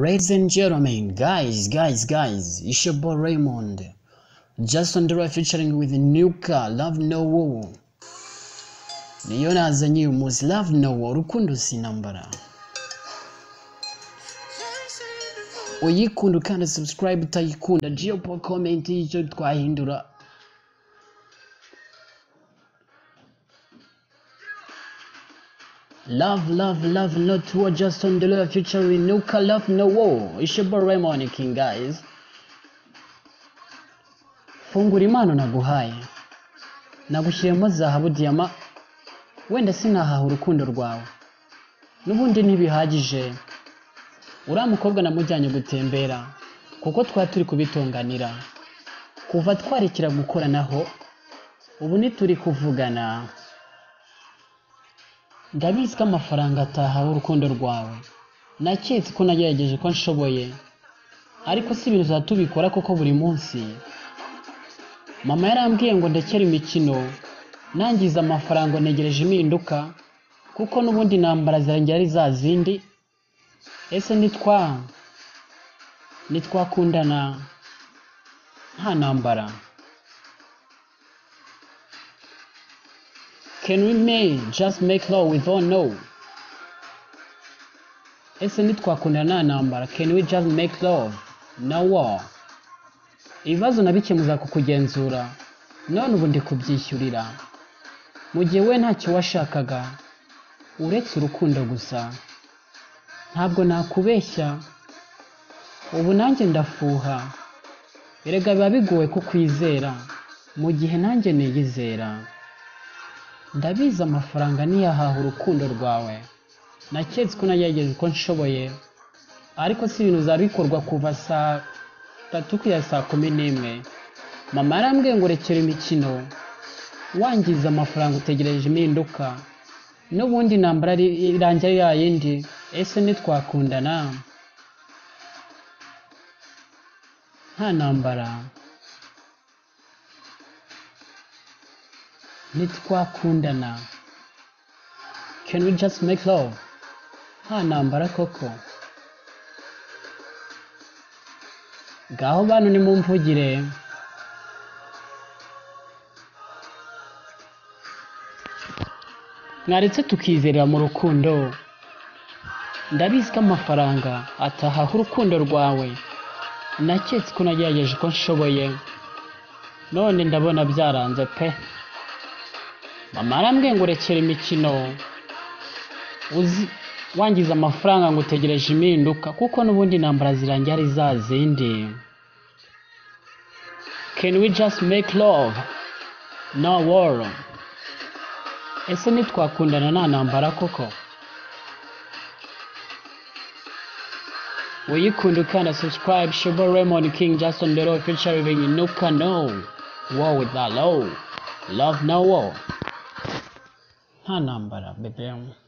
Ladies and gentlemen, guys, guys, guys, it's your boy Raymond. Jason Derulo featuring with Nuka, Love No War. Niyo nazanye uyu munsi, Love No War, urukundo sinambara. Uyikunda ukanda subscribe utayikunda, geopo comment y'icyo twahindura Love, love, love, not war, just on the love, future with Nuka, love, no war. It's your boy Raymond King, guys. Fungura impano naguhaye. Nagushyiremo zahabu diyama, wenda sinahaha urukundo rwawe. N'ubundi ntibihagije. Uriya mukobwa namujyanye gutembera, kuko twari turi kubitunganira. Kuva twarekera gukoranaho, ubu ntituri kuvugana. ndabizi ko amafaranga atahawe urukundo rwawe naketse ko nagerageje ko nshoboye ariko si ibintu tuzaba tubikora kuko buri munsi mama yarambwiye ngo ndekere imikino nangiza amafaranga ntegereje impinduka kuko n'ubundi intambara zirangira ari za zindi ese nitwa nitwakundana nta ntambara Can we may just make love without no? Ese ntitwakundana nta ntambara? Can we just make love? No war. Ibibazo nabikemuza kukugenzura, none ubu ndi kubyishyurira. Mu gihe we ntacyo washakaga, uretse urukundo gusa. Ntabwo nakubeshya, ubu nanjye ndafuha. Erega biba bigoye kukwizera, mu gihe nanjye niyizera. ndabizi amafaranga niyahaha urukundo rwawe naketse ko nagerageje uko nshoboye ariko si ibintu bizaba bikorwa kuva saa tatu kugera saa kumi n'imwe mama yarambwiye ngo rekera imikino wangiza amafaranga utegereje impinduka n'ubundi intambara iri- irangira ari ya yindi ese ntitwakundana nta ntambara ntitwakundana can we just make love nta ntambara koko ngaho bantu nimumvugire mwaretse tukizerera mu rukundo ndabizi ko amafaranga atahaha urukundo rwawe naketse ko nagerageje uko nshoboye none ndabona byaranze pe mama arambwiye ngo rekera imikino uzi wangiza amafaranga ngo utegereje impinduka kuko n'ubundi intambara zirangira ari za zindi can we just make love no war ese nitwakundana nta ntambara koko uyikunda ukanda subscribe shobo raymond king justin dero featuring nuka no war with that low love no war nta ntambara bebe